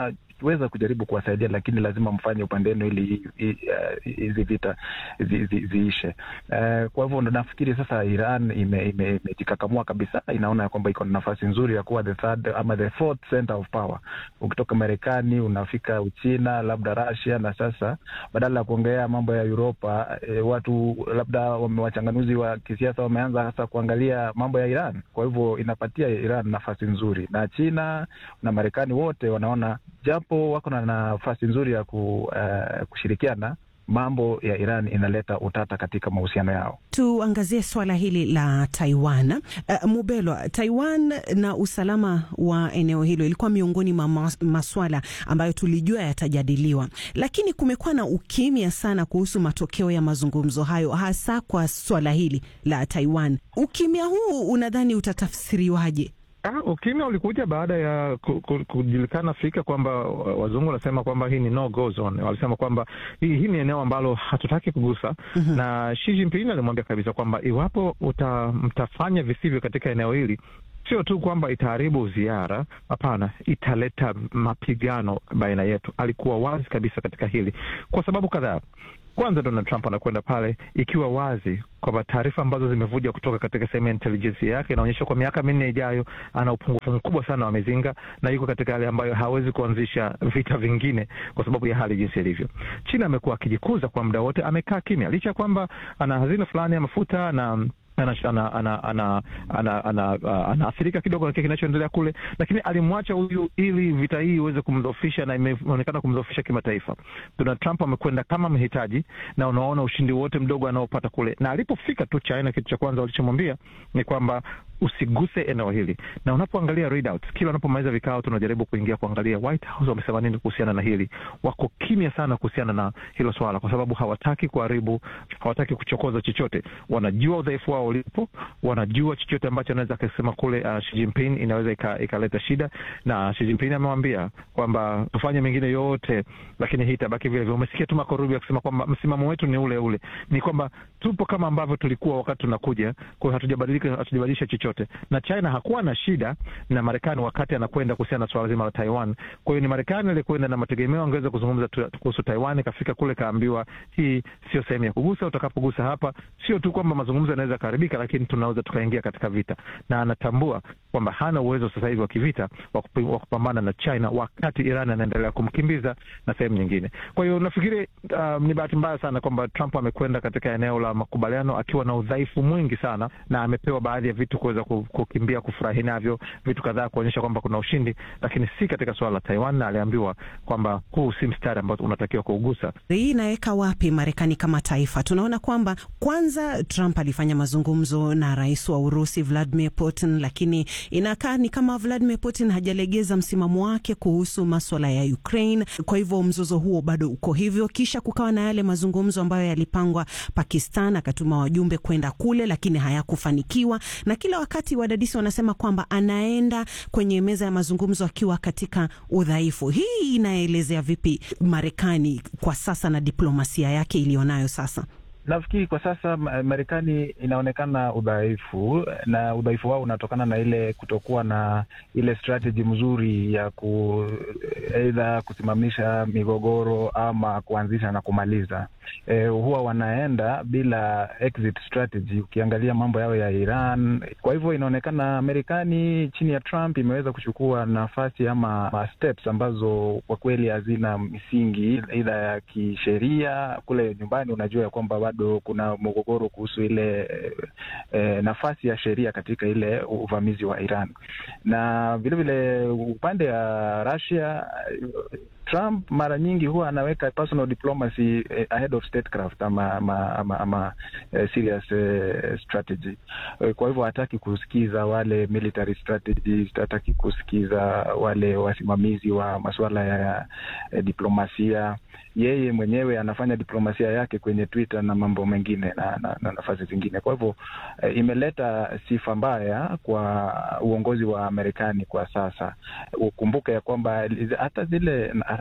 tutaweza kujaribu kuwasaidia, lakini lazima mfanye upande wenu ili hizi uh, vita zi, zi, ziishe. Uh, kwa hivyo nafikiri sasa Iran imejikakamua ime, ime kabisa, inaona ya kwamba iko na nafasi nzuri ya kuwa the third ama the fourth center of power. Ukitoka Marekani unafika Uchina, labda Russia, na sasa badala ya kuongea mambo ya Uropa eh, watu labda wachanganuzi wa kisiasa wameanza sasa kuangalia mambo ya Iran. Kwa hivyo inapatia Iran nafasi nzuri, na China na Marekani wote wanaona japo wako na nafasi nzuri ya ku, uh, kushirikiana mambo ya Iran inaleta utata katika mahusiano yao. Tuangazie swala hili la Taiwan. Uh, Mubelwa, Taiwan na usalama wa eneo hilo ilikuwa miongoni mwa maswala ambayo tulijua yatajadiliwa, lakini kumekuwa na ukimya sana kuhusu matokeo ya mazungumzo hayo, hasa kwa swala hili la Taiwan. Ukimya huu unadhani utatafsiriwaje? Ah, ukimya ulikuja baada ya kujulikana fika kwamba wazungu wanasema kwamba hii ni no go zone. Walisema kwamba hii, hii ni eneo ambalo hatutaki kugusa. mm -hmm. Na Xi Jinping alimwambia kabisa kwamba iwapo uta, mtafanya visivyo katika eneo hili sio tu kwamba itaharibu ziara, hapana, italeta mapigano baina yetu. Alikuwa wazi kabisa katika hili kwa sababu kadhaa. Kwanza, Donald Trump anakwenda pale ikiwa wazi kwamba taarifa ambazo zimevuja kutoka katika sehemu ya intelijensia yake inaonyesha kwa miaka minne ijayo ana upungufu mkubwa sana wa mizinga na yuko katika hali ambayo hawezi kuanzisha vita vingine kwa sababu ya hali jinsi ilivyo. China amekuwa akijikuza kwa muda wote, amekaa kimya licha ya kwamba ana hazina fulani ya mafuta na anaathirika kidogo na kile kinachoendelea kule, lakini alimwacha huyu ili vita hii iweze kumdhoofisha na imeonekana kumdhoofisha kimataifa. Donald Trump amekwenda kama mhitaji, na unaona ushindi wote mdogo anaopata kule, na alipofika tu China, kitu cha kwanza walichomwambia ni kwamba usiguse eneo hili, na unapoangalia readouts, kila unapomaliza vikao tunajaribu kuingia kuangalia White House wamesema nini kuhusiana na hili. Wako kimya sana kuhusiana na hilo swala, kwa sababu hawataki kuharibu, hawataki kuchokoza chochote. Wanajua udhaifu wao ulipo, wanajua chochote ambacho anaweza akasema kule uh, Xi Jinping inaweza ikaleta shida, na Xi Jinping amewambia kwamba tufanye mengine yote, lakini hii itabaki vile vile. Umesikia tu Marco Rubio akisema kwamba msimamo wetu ni ule ule, ni kwamba tupo kama ambavyo tulikuwa wakati tunakuja, kwa hiyo hatujabadilika, hatujabadilisha chochote na China hakuwa na shida na Marekani wakati anakwenda kuhusiana na swala zima la Taiwan. Kwa hiyo ni Marekani alikwenda na mategemeo angeweza kuzungumza kuhusu Taiwan, kafika kule kaambiwa hii sio sehemu ya kugusa. Utakapogusa hapa, sio tu kwamba mazungumzo yanaweza kuharibika, lakini tunaweza tukaingia katika vita, na anatambua kwamba hana uwezo sasa hivi wa kivita wa kupambana na China wakati Iran anaendelea kumkimbiza na sehemu nyingine. Kwa hiyo nafikiri um, ni bahati mbaya sana kwamba Trump amekwenda katika eneo la makubaliano akiwa na udhaifu mwingi sana, na amepewa baadhi ya vitu kuweza kukimbia kufurahi navyo, vitu kadhaa kuonyesha kwamba kuna ushindi, lakini si katika suala la Taiwan, na aliambiwa kwamba huu si mstari ambao unatakiwa kuugusa. Hii inaweka wapi Marekani kama taifa? Tunaona kwamba kwanza Trump alifanya mazungumzo na rais wa Urusi Vladimir Putin, lakini inakaa ni kama Vladimir Putin hajalegeza msimamo wake kuhusu maswala ya Ukraine. Kwa hivyo mzozo huo bado uko hivyo. Kisha kukawa na yale mazungumzo ambayo yalipangwa, Pakistan akatuma wajumbe kwenda kule, lakini hayakufanikiwa, na kila wakati wadadisi wanasema kwamba anaenda kwenye meza ya mazungumzo akiwa katika udhaifu. Hii inaelezea vipi Marekani kwa sasa na diplomasia yake iliyonayo sasa? Nafikiri kwa sasa Marekani inaonekana udhaifu, na udhaifu wao unatokana na ile kutokuwa na ile strategy mzuri ya ku aidha kusimamisha migogoro ama kuanzisha na kumaliza. E, huwa wanaenda bila exit strategy. Ukiangalia mambo yao ya Iran, kwa hivyo inaonekana Marekani chini ya Trump imeweza kuchukua nafasi ama steps ambazo kwa kweli hazina misingi aidha ya kisheria. Kule nyumbani unajua ya kwamba bado kuna mgogoro kuhusu ile e, nafasi ya sheria katika ile uvamizi wa Iran, na vilevile upande wa Russia Trump mara nyingi huwa anaweka personal diplomacy ahead of statecraft ama, ama, ama, ama uh, serious uh, strategy. Kwa hivyo hataki kusikiza wale military strategies, hataki kusikiza wale wasimamizi wa masuala ya uh, diplomasia. Yeye mwenyewe anafanya diplomasia yake kwenye Twitter na mambo mengine na, na, na nafasi zingine. Kwa hivyo uh, imeleta sifa mbaya kwa uongozi wa Marekani kwa sasa. Ukumbuke ya kwamba hata zile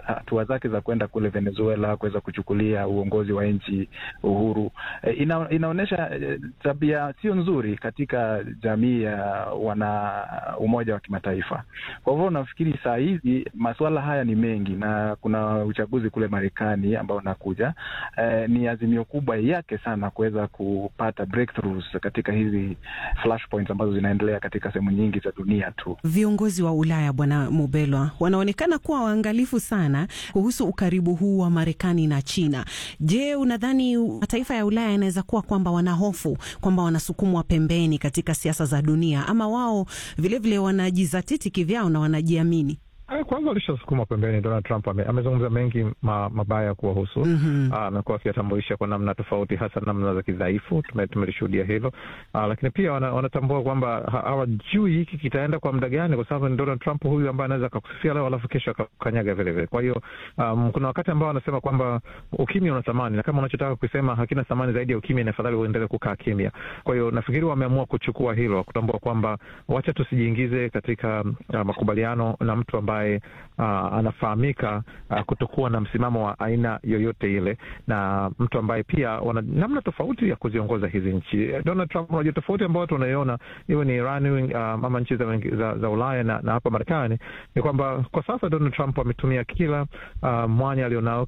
hatua zake za kwenda kule Venezuela kuweza kuchukulia uongozi wa nchi uhuru e, ina, inaonyesha e, tabia sio nzuri katika jamii ya wana umoja wa kimataifa. Kwa hivyo nafikiri saa hizi masuala haya ni mengi na kuna uchaguzi kule Marekani ambao unakuja. E, ni azimio kubwa yake sana kuweza kupata breakthroughs katika hizi flashpoints ambazo zinaendelea katika sehemu nyingi za dunia tu. Viongozi wa Ulaya, Bwana Mubelwa, wanaonekana kuwa waangalifu sana kuhusu ukaribu huu wa Marekani na China. Je, unadhani mataifa ya Ulaya yanaweza kuwa kwamba wanahofu kwamba wanasukumwa pembeni katika siasa za dunia, ama wao vilevile wanajizatiti kivyao na wanajiamini? Kwanza alishasukuma pembeni. Donald Trump ame, amezungumza mengi ma, mabaya kuwahusu. mm-hmm. Amekuwa akiyatambulisha kwa namna tofauti, hasa namna za kidhaifu. Tumelishuhudia hilo. Aa, lakini pia wana, wanatambua kwamba hawajui hiki kitaenda kwa muda gani, kwa sababu ni Donald Trump huyu ambaye anaweza akakusifia leo alafu kesho akakanyaga vilevile. Kwa hiyo um, kuna wakati ambao wanasema kwamba ukimya una thamani, na kama unachotaka kusema hakina thamani zaidi ya ukimya, ni afadhali uendelee kukaa kimya. Kwa hiyo nafikiri wameamua kuchukua hilo, kutambua kwamba wacha tusijiingize katika uh, makubaliano na mtu ambaye Uh, anafahamika uh, kutokuwa na msimamo wa aina yoyote ile, na mtu ambaye pia wana namna tofauti ya kuziongoza hizi nchi. Donald Trump, unajua tofauti ambayo tunaiona iwe ni Iran uh, ama nchi za, za, za Ulaya na, na hapa Marekani ni kwamba kwa sasa Donald Trump ametumia kila uh, mwanya alionao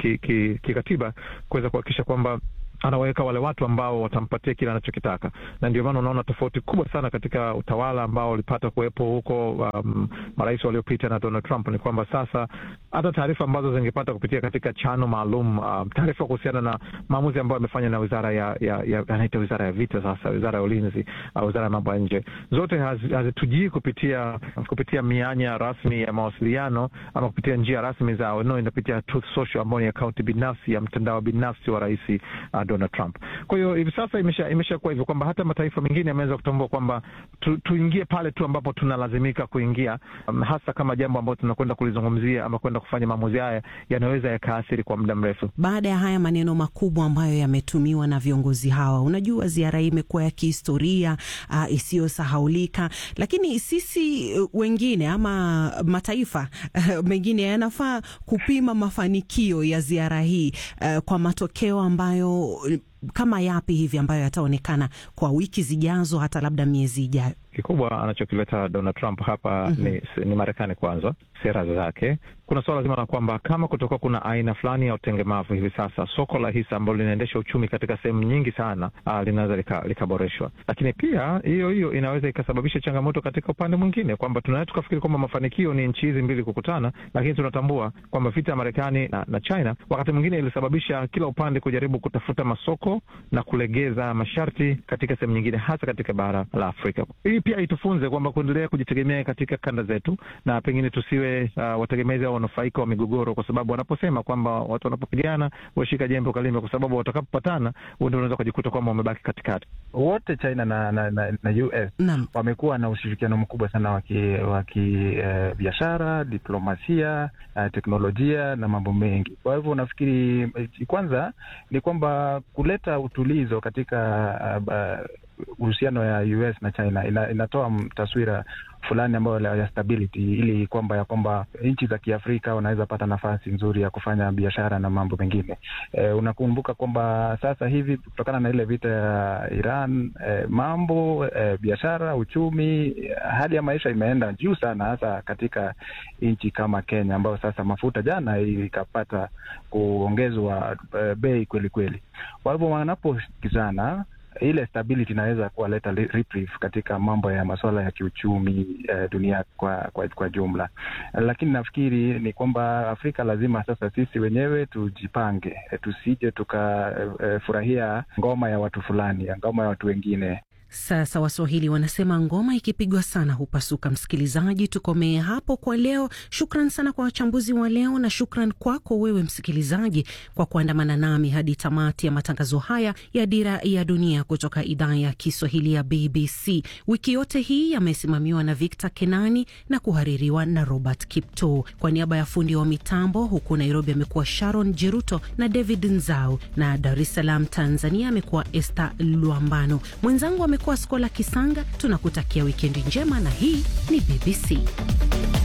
kikatiba ki, ki, ki kuweza kuhakikisha kwamba anaweka wale watu ambao watampatia kile anachokitaka, na ndio maana unaona tofauti kubwa sana katika utawala ambao ulipata kuwepo huko um, marais waliopita na Donald Trump ni kwamba sasa hata taarifa ambazo zingepata kupitia katika chano maalum um, taarifa kuhusiana na maamuzi ambayo amefanya na wizara ya, ya, ya anaita wizara ya vita sasa, wizara ya ulinzi uh, wizara ya mambo ya nje, zote hazitujii kupitia kupitia mianya rasmi ya mawasiliano ama kupitia njia rasmi za no, inapitia Truth Social ambayo ni akaunti binafsi ya mtandao binafsi wa rais uh, Donald Trump. Kwa hiyo hivi sasa imesha imeshakuwa hivyo kwamba hata mataifa mengine yameweza kutambua kwamba tu, tuingie pale tu ambapo tunalazimika kuingia, um, hasa kama jambo ambalo tunakwenda kulizungumzia ama kwenda kufanya maamuzi haya yanaweza yakaathiri kwa muda mrefu. Baada ya haya maneno makubwa ambayo yametumiwa na viongozi hawa, unajua ziara hii imekuwa ya kihistoria uh, isiyosahaulika, lakini sisi uh, wengine ama mataifa uh, mengine yanafaa kupima mafanikio ya ziara hii uh, kwa matokeo ambayo kama yapi hivi ambayo yataonekana kwa wiki zijazo, hata labda miezi ijayo? Kikubwa anachokileta Donald Trump hapa mm -hmm. ni, ni Marekani kwanza, sera zake. Kuna suala zima la kwamba kama kutokuwa kuna aina fulani ya utengemavu hivi sasa, soko la hisa ambalo linaendesha uchumi katika sehemu nyingi sana uh, linaweza likaboreshwa lika, lakini pia hiyo hiyo inaweza ikasababisha changamoto katika upande mwingine, kwamba tunaweza tukafikiri kwamba mafanikio ni nchi hizi mbili kukutana, lakini tunatambua kwamba vita ya Marekani na, na China wakati mwingine ilisababisha kila upande kujaribu kutafuta masoko na kulegeza masharti katika sehemu nyingine, hasa katika bara la Afrika. Hii pia itufunze kwamba kuendelea kujitegemea katika kanda zetu na pengine tusiwe uh, wategemezi au wanufaika wa migogoro, kwa sababu wanaposema kwamba watu wanapopigana washika jembe ukalime, kwa sababu watakapopatana ndio unaweza kujikuta kwamba wamebaki katikati. Wote China na, na, na, na US Naam. wamekuwa na ushirikiano mkubwa sana wa kibiashara, uh, diplomasia, uh, teknolojia na mambo mengi. Kwa hivyo nafikiri kwanza ni kwamba kuleta utulizo katika uhusiano uh, uh, ya US na China ina, inatoa taswira fulani ambayo ya stability, ili kwamba ya kwamba nchi za Kiafrika wanaweza pata nafasi nzuri ya kufanya biashara na mambo mengine. E, unakumbuka kwamba sasa hivi kutokana na ile vita ya Iran e, mambo e, biashara, uchumi, hali ya maisha imeenda juu sana, hasa katika nchi kama Kenya ambayo sasa mafuta jana ikapata kuongezwa e, bei kweli kweli. Kwa hivyo wanaposikizana ile stability inaweza kuwaleta reprieve katika mambo ya masuala ya kiuchumi eh, dunia kwa, kwa, kwa jumla. Lakini nafikiri ni kwamba Afrika lazima sasa sisi wenyewe tujipange, eh, tusije tukafurahia eh, ngoma ya watu fulani, ngoma ya watu wengine. Sasa Waswahili wanasema ngoma ikipigwa sana hupasuka. Msikilizaji, tukomee hapo kwa leo. Shukran sana kwa wachambuzi wa leo, na shukran kwako wewe msikilizaji kwa kuandamana nami hadi tamati ya matangazo haya ya Dira ya Dunia kutoka idhaa ya Kiswahili ya BBC. Wiki yote hii yamesimamiwa na Victor Kenani na kuhaririwa na Robert Kipto. Kwa niaba ya fundi wa mitambo huku Nairobi amekuwa Sharon Jeruto na David Nzau, na Dar es Salaam Tanzania amekuwa Esther Luambano. Mwenzangu amekuwa Skola Kisanga. Tunakutakia wikendi njema, na hii ni BBC.